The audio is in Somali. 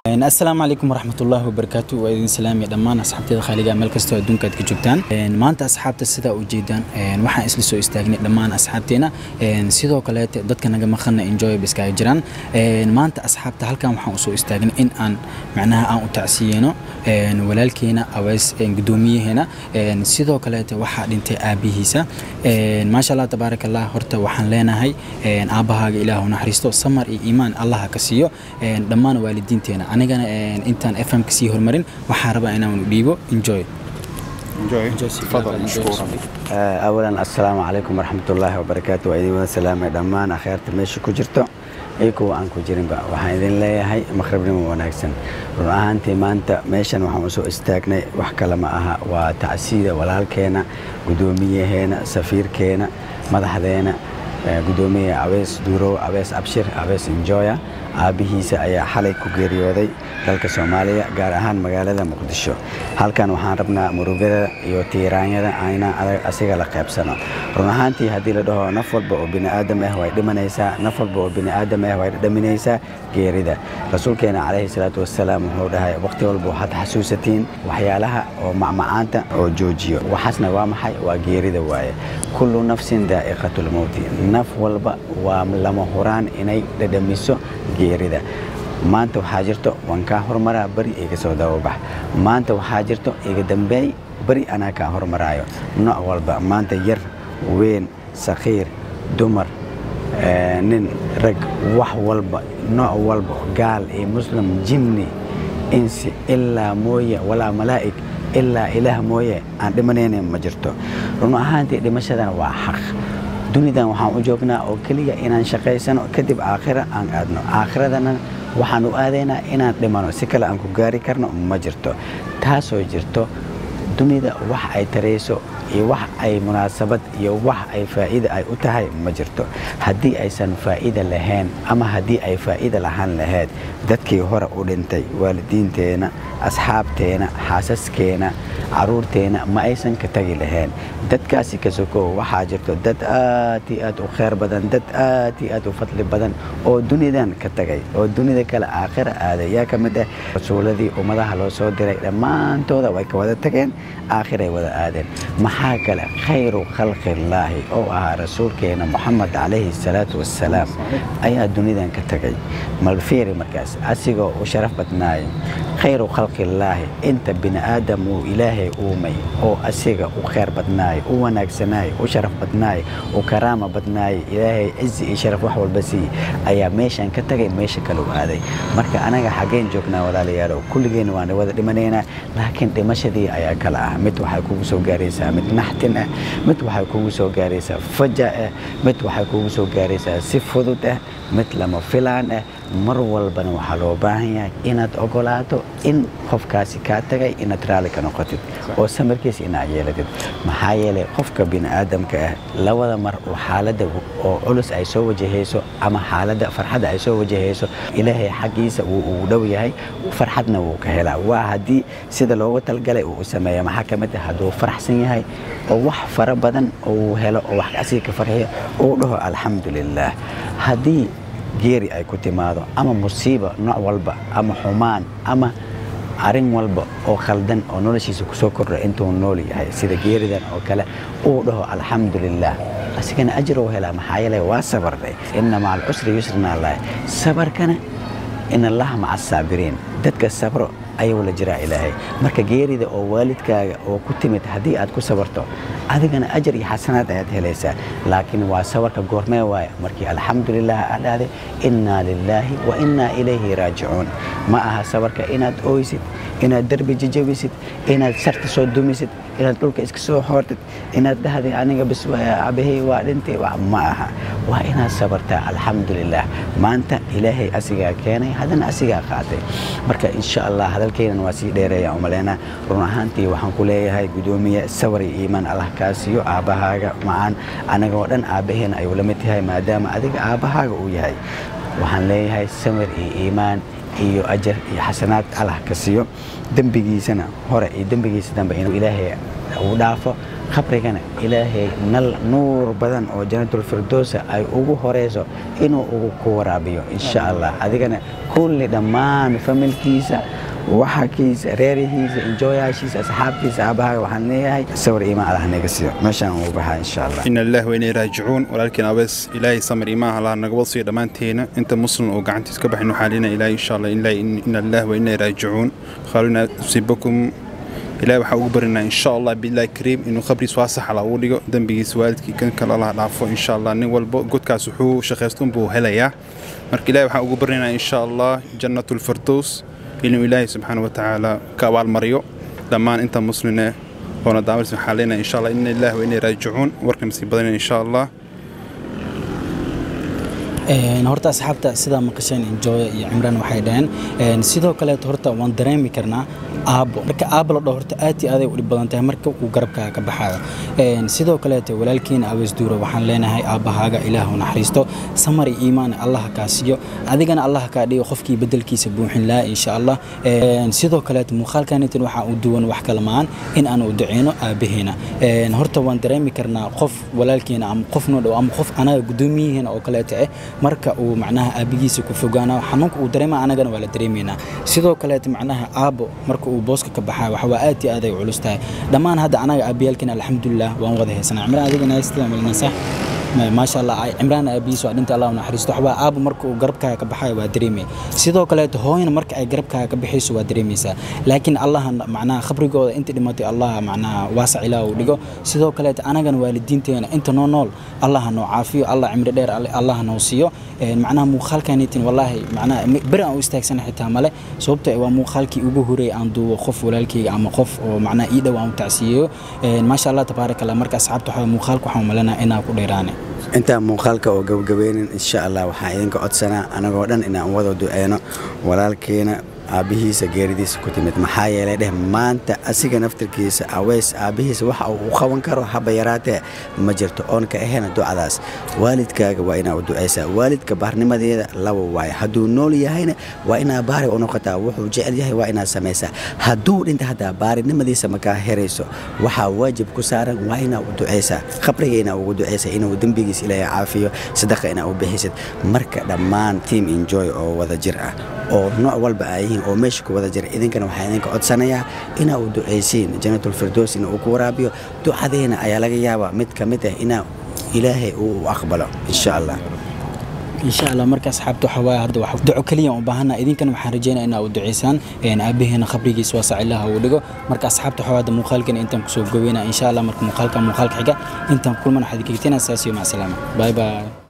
asalaamu calaykum waraxmatullaahi wabarakaatu waa idin salaamaya dhammaan asxaabteeda khaaliga meel kastoo adduunka aad ka joogtaan maanta asxaabta sidaa u jeedaan waxaan isla soo istaagnay dhammaan asxaabteena sidoo kaleete dadka naga maqana enjoy ba iskaga jiraan maanta asxaabta halkan waxaan usoo istaagnay in aan macnaha aan u tacsiyeyno walaalkeena aweys gudoomiyaheena sidoo kaleete waxaa dhintay aabihiisa maasha allah tabaaraka allah horta waxaan leenahay aabbahaaga ilaahu naxariisto samar iyo iimaan allaha ka siiyo dhammaan waalidiinteena anigana intaan fm ka sii horumarin waxaa rabaa inaan u dhiibo enjoy أولا السلام عليكم ورحمة الله وبركاته وإذن وسلام دمان أخيرت ماشي كجرتو إيكو أن كجرين بقى وحان إذن لي هاي مخرب نمو وناكسن رؤاها أنت ما أنت ماشي وحان وسو استاقني وحكا لما أها وتعسيدة والهال كينا قدومية هنا سفير كينا مدح دينا قدومية عويس دورو عويس أبشر عويس إنجويا aabihiisa ayaa xalay ku geeriyooday dalka soomaaliya gaar ahaan magaalada muqdisho halkan waxaan rabnaa murugada iyo tiiraanyada ayna asiga la qaybsano run ahaantii haddii la dhaho naf walba oo bini'aadam ah way dhimanaysaa naf walba oo bini'aadam ah way dhaminaysaa geerida rasuulkeena calayhi salaatu wasalaam wuxuu dhahay waqti walba waxaad xasuusatiin waxyaalaha oo macmacaanta oo joojiyo waxaasna waa maxay waa geerida waaye kullu nafsin daa'iqatulmowti naf walba waa lama huraan inay dhadhamiso geerida maanta waxaa jirto waan kaa hormaraa beri iga soo dababax maanta waxaa jirto iga dambeey beri anaa kaa hormaraayo nooc walba maanta yar weyn sakhiir dumar nin rag wax walba nooc walba gaal iyo muslim jinni insi ilaa mooye walaa malaa'ig ilaa ilaah mooye aan dhimanayna ma jirto run ahaantii dhimashadan waa xaq dunidan waxaan u joognaa oo keliya inaan shaqaysano kadib aakhira aan aadno aakhiradana waxaan u aadaynaa inaan dhimano si kale aan ku gaari karno ma jirto taasoo jirto dunida wax ay tarayso iyo wax ay munaasabad iyo wax ay faa'iida ay u tahay ma jirto haddii aysan faa'iida lahayn ama haddii ay faa'iida lahaan lahayd dadkii hore u dhintay waalidiinteena asxaabteena xaasaskeena caruurteena ma aysan ka tagi lahayn dadkaasi ka sokow waxaa jirto dad aad iyo aad u khayr badan dad aad iyo aad u fadli badan oo dunidan ka tagay oo dunida kale aakhira aaday yaa ka mid ah rasuuladii ummadaha loo soo diray dhammaantooda way ka wada tageen aakhiray wada aadeen maxaa kale khayru khalqillaahi oo ahaa rasuulkeena moxamed calayhi salaatu wassalaam ayaa dunidan ka tagay malfiiri markaas asigoo u sharaf badnaayo khayru khalqillaahi inta bini aadam uu ilaahay uumay oo asiga u khayr badnaayo u wanaagsanaayo u sharaf badnaayo u karaama badnaayo ilaahay cizi iyo sharaf wax walba siiye ayaa meeshan ka tagay meesha kale u aaday marka anaga xaggeen joognaa walaalayaalow kulligeen waan wada dhimanaynaa laakiin dhimashadii ayaa kala ah mid waxay kugu soo gaaraysaa mid naxtin ah mid waxay kugu soo gaaraysaa faja ah mid waxay kugu soo gaaraysaa si fudud ah mid lama filaan ah mar walbana waxaa loo baahan yahay inaad ogolaato in qofkaasi kaa tagay inaad raalli ka noqotid oo samarkiisa inaad yeelatid maxaa yeelay qofka bini'aadamka ah labada mar oo xaaladda oo culus ay soo wajahayso ama xaaladda farxadda ay soo wajahayso ilaahay xaggiisa wuu ugu dhow yahay farxadna wuu ka helaa waa haddii sida loogu talgalay uu sameeya maxaa ka mid ah hadduu faraxsan yahay oo wax fara badan uu helo oo wax asiga ka farxiyo uu dhaho alxamdulilaah haddii geeri ay ku timaado ama musiiba nooc walba ama xumaan ama arrin walba oo khaldan oo noloshiisa kusoo kordha intuu nool yahay sida geeridan oo kale uu dhaho alxamdulilaah asigana ajir uu helaa maxaa yeelay waa sabarday inna maca alcusri yusrina allahi sabarkana in allaha maca asaabiriin dadka sabro ayuu la jiraa ilaahay marka geerida oo waalidkaaga oo ku timid haddii aad ku sabarto adigana ajar iyo xasanaad ayaad helaysaa laakiin waa sabarka goormee waaya markii alxamdulilah aad dhahday innaa lilaahi wa innaa ilayhi raajicuun ma aha sabarka inaad ooysid inaad derbi jajabisid inaad sarta soo dumisid inaad dhulka iska soo xoortid inaad dhahday aniga bis abahey waa dhintay ma aha waa inaad sabartaa alxamdulilah maanta ilaahay asigaa keenay haddana asigaa qaatay marka insha allah hadalkeynan waa sii dheereeya umaleynaa run ahaantii waxaan ku leeyahay gudoomiye sabar iyo iimaan allah kaa siiyo aabbahaaga macaan anagoo dhan aabbaheena ayuu la mid yahay maadaama adiga aabbahaaga uu yahay waxaan leeyahay samir iyo iimaan iyo ajar iyo xasanaad allah ka siiyo dembigiisana hore iyo dembigiisa dambe inuu ilaahay uu dhaafo qabrigana ilaahay nal nuur badan oo janatulfirdowsa ay ugu horeyso inuu ugu ku waraabiyo insha allah adigana kulli dhammaan familkiisa waxakiisa reerihiisa enjoyaashiisa asxaabtiisa aabahaga waxaan leeyahay sawir iimaan allah naga siiyo meeshaan ugu baxaa insha allah ina lillahi wa inay raajicuun walaalkiin abees ilaahay samir iimaan allah naga wad siiyo dhammaanteena inta muslim oo gacantiis ka baxin waxaa leenahay ilaahay insha allah ilaahay ina lillahi wa inay raajicuun khaaluna usiibakum ilaahay waxaa ugu barinaa insha allah billahi kariim inuu khabriis waasax alla ugu dhigo dembigiisa waalidkii kan kale allah dhaafo insha allah nin walba godkaas wuxuu shaqaystun buu helayaa marka ilaahay waxaan ugu barinaa insha allah jannatulfirdows inuu ilaahay subxaana wa tacaala ka abaalmariyo dhammaan inta musline oona daamis waxaa leenahay insha allah ina lillahi wa inay raajicuun warkan sii badanaya insha allah horta asxaabta sidaa maqasheen enjoya iyo cimraan waxay dhaheen sidoo kaleeto horta waan dareemi karnaa aabo marka aabo la dhaho horta aad iyo aaday u dhib badan tahay marka uu garabkaaga ka baxaayo sidoo kaleeto walaalkiina abees duura waxaan leenahay aabbahaaga ilaah u naxariisto samar iyo iimaan allah kaa siiyo adigana allah kaa dhigo qofkii bedelkiisa buuxin lahaa insha allah sidoo kaleeto muuqaalkanitan waxaa u duwan wax kala maan in aan u duceyno aabaheena horta waan dareemi karnaa qof walaalkeena ama qof noo dhow ama qof anaga guddoomiyihiina oo kaleeto ah marka uu macnaha aabigiisa ku fogaana xanuunka uu dareema anagana waa la dareemaynaa sidoo kaleeto macnaha aabo marka uu booska ka baxaa waxawaa aad iyo aad ay culus tahay dhammaan hadda anaga aabiyaalkina alxamdulilah waan wada haysanaa cimraan adigana haystaa malina sax maasha allah cimraan aabihiis waa dhinta allah u naxariisto waxbaa aabo marka uu garabkaaga ka baxayo waa dareemaya sidoo kaleeto hooyana marka ay garabkaaga ka baxayso waa dareemaysaa laakiin allaha macnaha khabrigooda inta dhimatay allah macnaha waasac ilaah uu dhigo sidoo kaleeto anagana waalidiinteena inta noo nool allaha noo caafiyo allah cimri dheer allaha noo siiyo macnaha muuqaalkanitin wallaahi macnaha beri aan u istaagsana xitaa male sababto waa muuqaalkii ugu horeeyay aan duubo qof walaalkeyga ama qof oo macnaha ii dhow aan u tacsiyeeyo maasha allah tabaaraka allah marka asxaabta waxaa muuqaalka waxaan malanaa inaa ku dheeraane intaan muuqaalka oo gabagabeynin insha allah waxaan idinka codsanaa anagoo dhan inaan wada duceyno walaalkeena aabbihiisa geeridiisa ku timid maxaa yeelay dheh maanta asiga naftirkiisa aweys aabbihiisa waxa uu qaban karo haba yaraatee ma jirto oon ka ahayna ducadaas waalidkaaga waa inaa u ducaysaa waalidka baarnimadeeda laba waaye hadduu nool yahayna waa inaa baari u noqotaa wuxuu jecel yahay waa inaa samaysaa hadduu dhinta haddaa baarinimadiisa makaa herayso waxaa waajib ku saaran waa inaa u ducaysaa qabriga inaa ugu ducaysa inuu dembigiis ilaahay caafiyo sadaqa inaa u bixisid marka dhammaan team enjoy oo wada jir ah oo nooc walba ay yihiin oo meesha ku wada jira idinkana waxaa idinka codsanayaa inaa u ducaysiin janatulfirdows ina uu ku waraabiyo ducadeena ayaa laga yaabaa mid ka mid ah inaa ilaahay uu aqbalo insha allah insha allah marka asxaabta waxa waaye hadda wax duco kaliya u baahanaa idinkana waxaan rajeynaya inaa u duceysaan aabaheena khabrigiisa waasac ilaha uu dhigo marka asxaabta waxa hadda muuqaalkan intaan kusoo goweyna insha allah marka muuqaalka muuqaalka xiga intaan kulmana waxaad kegtina saasiyo macsalaama bye bye